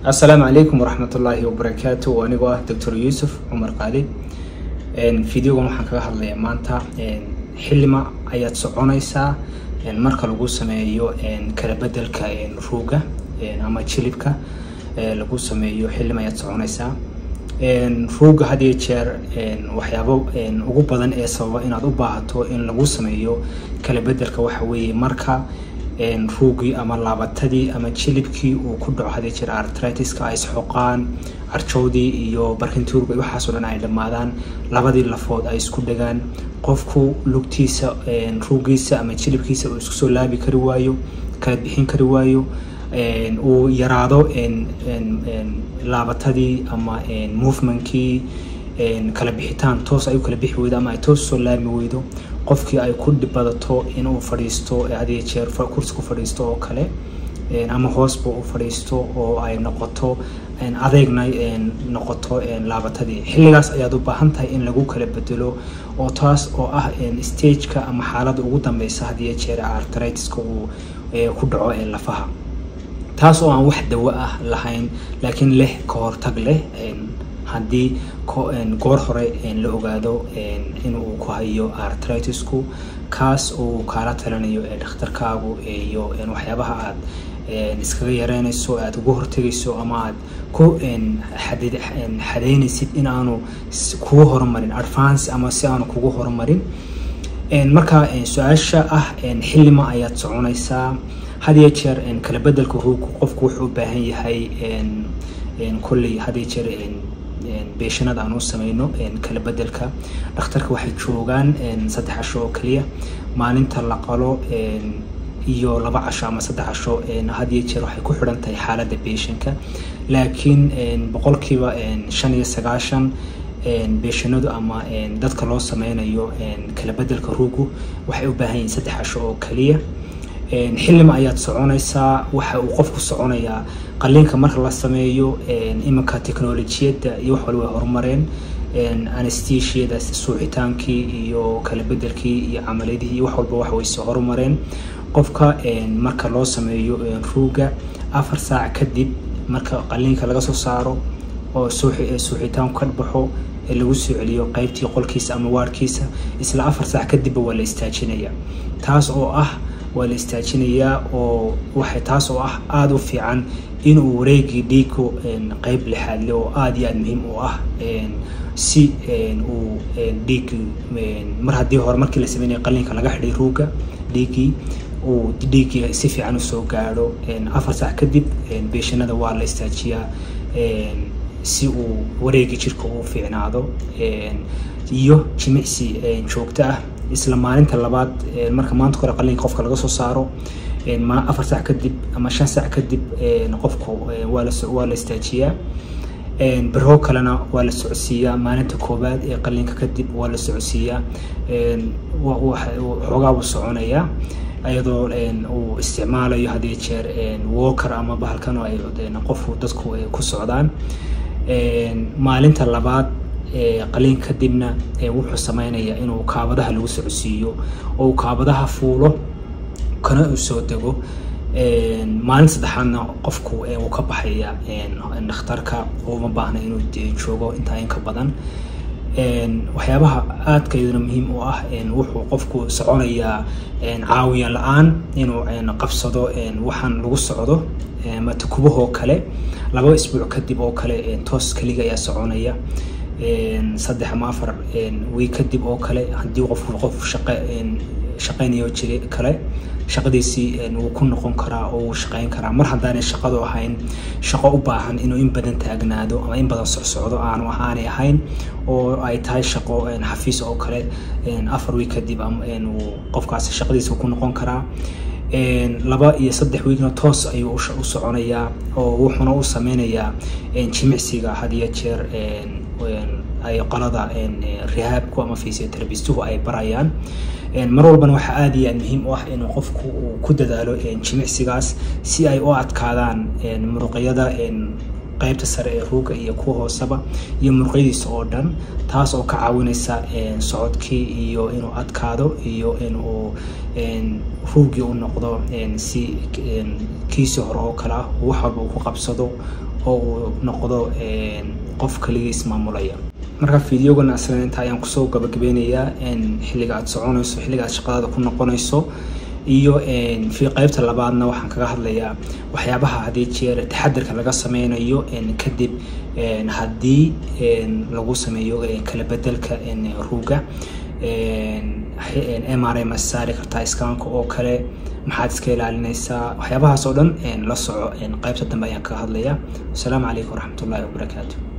asalaamu calaykum waraxmat ullaahi wabarakaatu anigoo ah doctor yuusuf cumar qaali videogan waxaan kaga hadlayaa maanta xilima ayaad soconaysaa marka lagu sameeyo kala bedelka ruuga ama jilibka lagu sameeyo xilima ayaad soconaysaa ruuga had iyo jeer waxyaabo ugu badan ee sababa inaad u baahato in lagu sameeyo kala bedelka waxa weeye marka ruugii ama laabatadii ama jilibkii uu ku dhaco hadii jira artritiska ay isxoqaan carjoodii iyo barkintuurga waxaasoo dhan ay dhammaadaan labadii lafood ay isku dhagaan qofku lugtiisa ruugiisa ama jilibkiisa uu isku soo laabi kari waayo kala bixin kari waayo uu yaraado laabatadii ama movementkii kala bixitaan toos ay u kala bixi weydo ama ay toos soo laami weydo qofkii ay ku badato inuu fadhiisto hadiyo jeer kursi ku fadhiisto oo kale ama hoosba u fadhiisto oo ay noqoto adeegna noqoto laabatadii xilligaas ayaad u baahan tahay in lagu kala bedelo oo taas oo ah stageka ama xaaladda ugu dambeysa hadiyo jeer artritiska uu ku dhaco lafaha taas oo aan wax dawo ah lahayn laakiin leh ka hortag leh haddii goor hore la ogaado inuu ku hayo artritisku kaas uu kaala talinayo dhakhtarkaagu iyo waxyaabaha aad iskaga yareynayso aad ugu hortegayso ama aad ku xadeynaysid in aanu kugu horumarin advance ama si aanu kugu horumarin marka su-aasha ah xilima ayaad soconaysaa hadiyo jeer kala bedelka ruugku qofku wuxuu u baahan yahay kolley hadiyo jeer beeshanada aan u sameyno kala bedelka dhakhtarka waxay joogaan saddex casho oo keliya maalinta la qalo iyo laba casho ama saddex casho hadiyo jeer waxay ku xidhan tahay xaaladda beeshanka laakiin boqolkiiba shan iyo sagaashan beeshanadu ama dadka loo sameynayo kala bedelka ruugu waxay u baahan yihiin saddex casho oo keliya xilima ayaad soconaysaa waxa uu qofku soconayaa qaliinka marka la sameeyo iminka technolojiyadda iyo wax waliba horumareen anestesiada suuxitaankii iyo kala bedelkii iyo camaliyadihii iyo wax walba wax way soo horumareen qofka marka loo sameeyo ruuga afar saac kadib marka qaliinka laga soo saaro oo suuxitaanku ka baxo ee lagu soo celiyo qeybtii qolkiisa ama waarkiisa isla afar saac kadibba waa la istaajinaya taas oo ah waa la istaajinayaa oo waxay taas oo ah aada u fiican inuu wareegii dhiigu qeyb lixaadle oo aada iyo aada muhiim u ah si uu dhiiggii mar haddii hore markii la sameynaya qaliinka laga xidhay ruuga dhiiggii uu dhiiggii si fiican usoo gaadho afar saac kadib beeshanada waa la istaajiyaa si uu wareegii jirka uu fiicnaado iyo jimicsi joogto ah isla maalinta labaad marka maanta hore qaliinka qofka laga soo saaro afar saac kadib ama shan saac kadib qofku waa la istaajiyaa berho kalena waa la socodsiiyaa maalinta koowaad ee qaliinka kadib waa la socodsiiyaa xoogaa buu soconayaa iyadoo uu isticmaalayo hadii jeer walker ama bahalkan oo ay qofku dadku ku socdaan maalinta labaad qaliin kadibna wuxuu sameynayaa inuu kaabadaha lagu socodsiiyo oo uu kaabadaha fuulo kana uu soo dego maalin saddexaadna qofku uu ka baxaya dhakhtarka uma baahna inuu joogo intaa in ka badan waxyaabaha aadka iyaduna muhiim u ah wuxuu qofku soconayaa caawiya la-aan inuu qabsado waxaan lagu socdo ama tukubahoo kale laba isbuuc kadib oo kale toos keliga ayaa soconaya saddex ama afar wiig kadib oo kale haddii qofku qof shaqe shaqeynayo jiri kale shaqadiisii wuu ku noqon karaa oo wuu shaqeyn karaa mar haddaanay shaqadu ahayn shaqo u baahan inuu in badan taagnaado ama in badan socsocdo aanu ahaanay ahayn oo ay tahay shaqo xafiis oo kale afar wiig kadib qofkaasi shaqadiisa ku noqon karaa laba iyo saddex wiigna toos ayuu u soconayaa oo wuxuuna u sameynayaa jimicsiga hadiyo jeer ay qolada rihaabku ama physioterabistuhu ay barayaan mar walbana waxaa aada iyo aad muhiim u ah inuu qofku uu ku dadaalo jimicsigaas si ay u adkaadaan muruqyada qeybta sare ee ruuga iyo kuwa hooseba iyo murqyadiisa oo dhan taas oo ka caawinaysa socodkii iyo inuu adkaado iyo inuu ruugii u noqdo si kiisii hore oo kale ah wax walba uu ku qabsado oo uu noqdo qof kaligiis maamulaya marka fideogana aslan inta ayaan kusoo gabagabeynayaa xilliga aad soconayso xilliga aad shaqadaada ku noqonayso iyo fi qeybta labaadna waxaan kaga hadlayaa waxyaabaha haddii jeer taxadirka laga sameynayo kadib haddii lagu sameeyo kala bedelka ruuga m r ma saari kartaa iskaanka oo kale maxaad iska ilaalinaysaa waxyaabahaas oo dhan la soco qeybta dambe ayaan kaga hadlayaa asalaamu calaykum waraxmatullahi wabarakaatu